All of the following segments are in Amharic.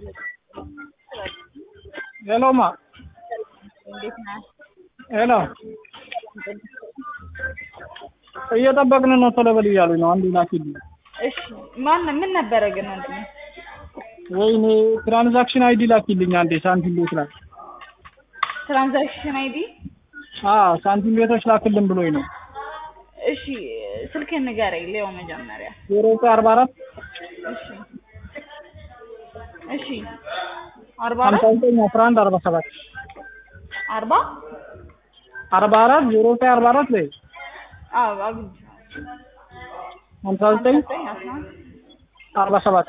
ሄሎማ እንዴት ነህ? ሄሎ እየጠበቅን ነው ቶሎ በል እያሉኝ ነው። አንዱ ላኪልኝ። እሺ ማን ምን ነበረ ግን ወንድሜ? ወይኔ ትራንዛክሽን አይዲ ላኪልኝ አንዴ ሳንቲም ቤት ላይ ትራንዛክሽን አይዲ አዎ ሳንቲም ቤቶች ላክልን ብሎኝ ነው። እሺ ስልክህን ንገረኝ ሌው መጀመሪያ ዜሮ ዘጠኝ አርባ አራት እሺ እሺ አርባ ሀምሳ አራት ዘጠኝ አስራ አንድ አርባ ሰባት አርባ አርባ አራት ዜሮ ዘጠኝ አርባ አራት ላይ አዎ አግኝቼዋለሁ። ሀምሳ ዘጠኝ ዘጠኝ አስራ አንድ አርባ ሰባት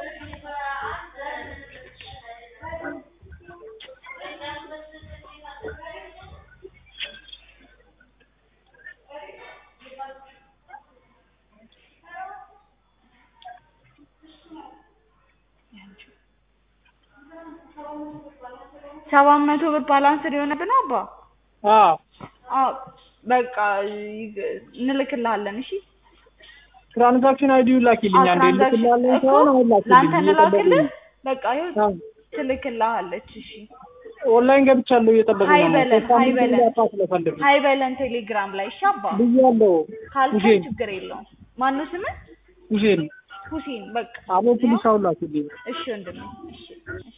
ሰባት መቶ ብር ባላንስ የሆነብን አባ አዎ አዎ በቃ ይግ- እንልክልሃለን እሺ ትራንዛክሽን አይዲውን ላኪልኝ አንዴ ልክልሃለን እኮ ሳይሆን አሁን ላኪልኝ ለአንተ እየጠበቁኝ እንላክልህ ነው። በቃ ይኸው አዎ። ትልክልሃለች እሺ ኦንላይን ገብቻለሁ እየጠበቁኝ ሀይ ነው። በለን ሶስት ሀይ ሳምንት በለን እያጣ ስለፈልግ ሀይ በለን ቴሌግራም ላይ እሺ አባ ብያለሁ። ካልከኝ ሁሴን ችግር የለውም ማነው ስምህ ሁሴን ሁሴን በቃ አቦ ፕሊስ አሁን ላኪልኝ። እሺ ወንድሜ እሺ እሺ